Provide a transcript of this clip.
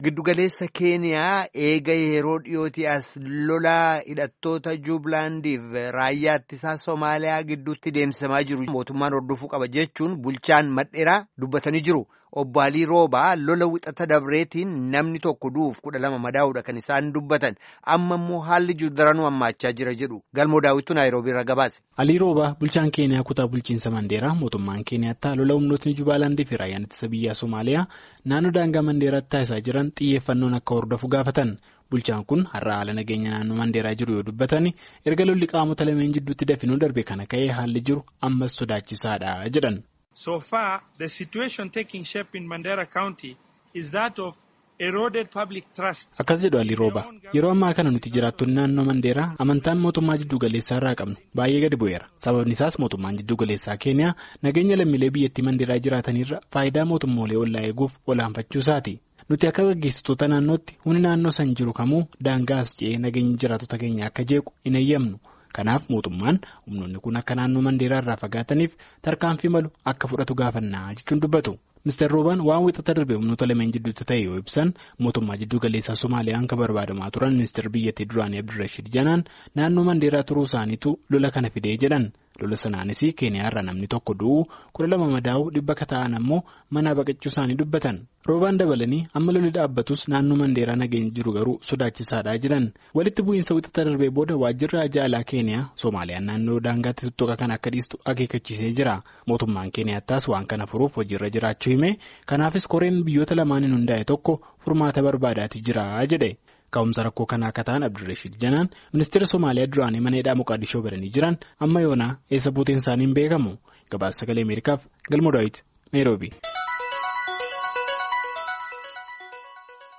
Giddugaleessa Keeniyaa eega yeroo dhiyootii as lolaa hidhattoota Jubilaandiif raayyaa ittisaa Somaaliyaa gidduutti deemsifamaa jiru mootummaan hordofuu qaba jechuun bulchaan madheeraa dubbatanii jiru. Obbo Alii Roobaa lola wixata dabreetiin namni tokko du'uuf kudha lama madaa'uudha kan isaan dubbatan amma immoo haalli jiru daranuu hammaachaa jira jedhu galmoo daawwitu naayiroobii irra gabaase. Alii Roobaa bulchaan Keeniyaa kutaa bulchiinsa Mandeeraa mootummaan Keeniyaatti lola humnootni Jubilaandii fi raayyaan ittisa biyyaa Somaaliyaa naannoo daangaa Mandeeraatti taasisaa jiran xiyyeeffannoon akka hordofu gaafatan. Bulchaan kun har'a haala nageenya naannoo Mandeeraa jiru yoo dubbatan erga lolli qaamota lameen jidduutti dafinuu darbe kana ka'ee haalli jiru ammas sodaachisaadha jedhan. So far, the situation taking shape in Mandera County is that of eroded public trust. Akkas jedhu Alii Rooba yeroo ammaa kana nuti jiraattonni naannoo Mandeeraa amantaan mootummaa jiddu galeessaa irraa qabnu baay'ee gadi bu'eera. Sababni isaas mootummaan jiddu galeessaa Keeniyaa nageenya lammiilee biyyattii Mandeeraa jiraatanirra faayidaa mootummoolee ollaa eeguuf olaanfachuu isaati. Nuti akka gaggeessitoota naannootti humni naannoo san jiru kamuu daangaa as ce'ee nageenya jiraattota keenya akka jeequ hin eeyyamnu. Kanaaf mootummaan humnoonni kun akka naannoo Mandeeraa irraa fagaataniif tarkaanfii malu akka fudhatu gaafannaa jechuun dubbatu. Mr. Roobaan waan wixata darbe humnoota lameen jidduutti ta'e yoo ibsan mootummaa jidduu galeessaa Somaaliyaan kan barbaadamaa turan ministeera biyyattii duraanii Abdirrashiid Janaan naannoo Mandeeraa turuu isaaniitu lola kana fidee jedhan. Lola sanaanis Keeniyaa irraa namni tokko du'uu kudha lama madaa'uu dhibba ta'an ammoo manaa baqachuu isaanii dubbatan. Roobaan dabalanii amma lolli dhaabbatus naannoo Mandeeraa nageenya jiru garuu sodaachisaadhaa jiran. Walitti bu'iinsa wixata darbee booda waajjirri ajaalaa Keeniyaa Soomaaliyaan naannoo daangaatti tuttuqa kan akka dhiistu akeekkachiisee jira. Mootummaan Keeniyaattas waan kana furuuf hojiirra jiraachuu hime. Kanaafis koreen biyyoota lamaaniin hundaa'e tokko furmaata barbaadaatii jira jedhe. Ka'umsa rakkoo kanaa akka ta'an Abdirrashiid Janaan ministeera Somaaliyaa duraanii mana hidhaa Moqaadishoo baranii jiran amma yoonaa eessa buuteen isaanii hin beekamu. Gabaasa sagalee Ameerikaaf Galmoo Daawit Naayiroobii.